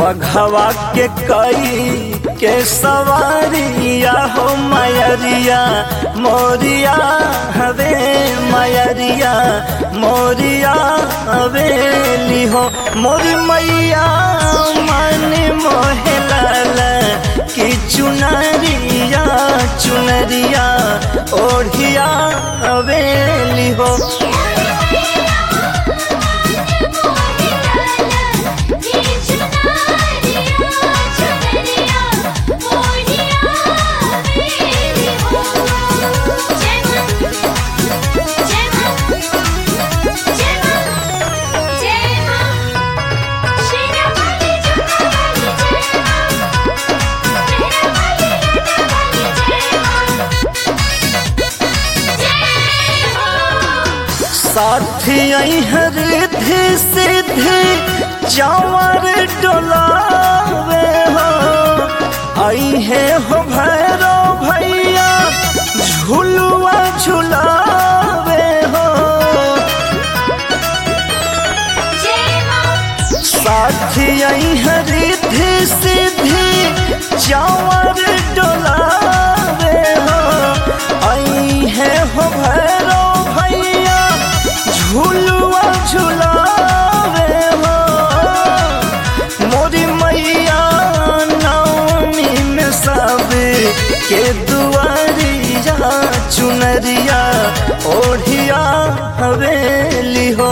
बघवा के कई के सवारिया हो मयरिया मोरिया हवे मयरिया मोरिया हवेली हो मोरी मैया मन मोहलाल की चुनरिया चुनरिया ओढ़िया हवेली हो साथी हरिधि सिद्धि चावर डोलावे हो आई है हो भैरो भैया झुलुआ झुलावे हो साथी हरिधि सिद्धि चावर डोलावे हो आई है हो भैरो भैया झुलुआ झुलावे हो मोरी मैया नवमी में सब के दुआरिया चुनरिया ओढ़िया हवेली हो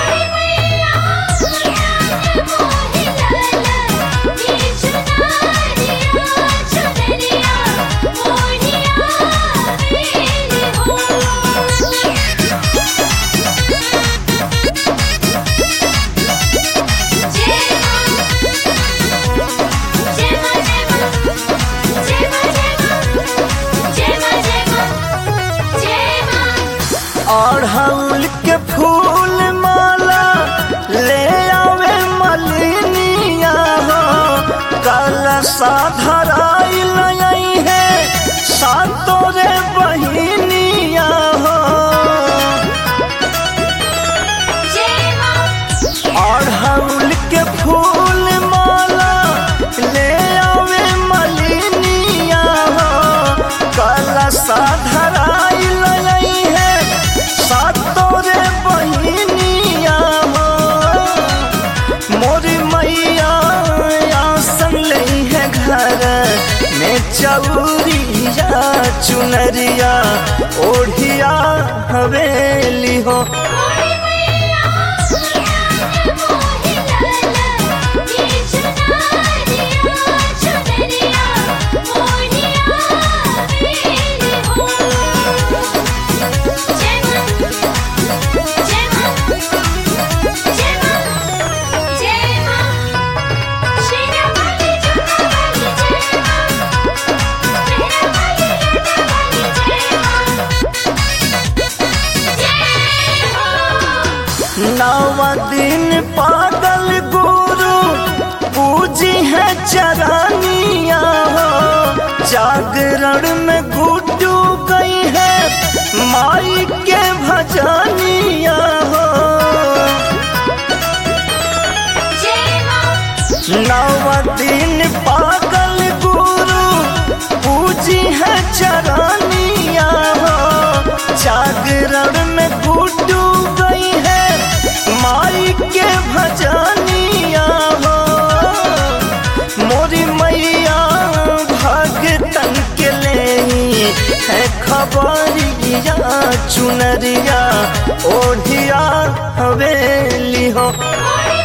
अड़हुल के फूल माला ले आवे मलिनिया हो कल साधराई लई है सातों रे बहिनिया हो अड़हुल के फूल माला ले आवे मलिनिया हो कल साधराई लई है सातों रे बहिनिया हो मोरी मैया आसन लई है घर में चौरिया चुनरिया ओढ़िया हवेली हो नवा दिन पागल गुरु पूजी है चरानिया हो जागरण में गुड्डू गई है माई के भजनिया हो नवा दिन पागल गुरु पूजी है चरानिया हो जागरण में गुड्डू गई है माई के भजनिया हो मोरी मैया भगतन के ले है खबरिया चुनरिया ओढ़िया हवेली हो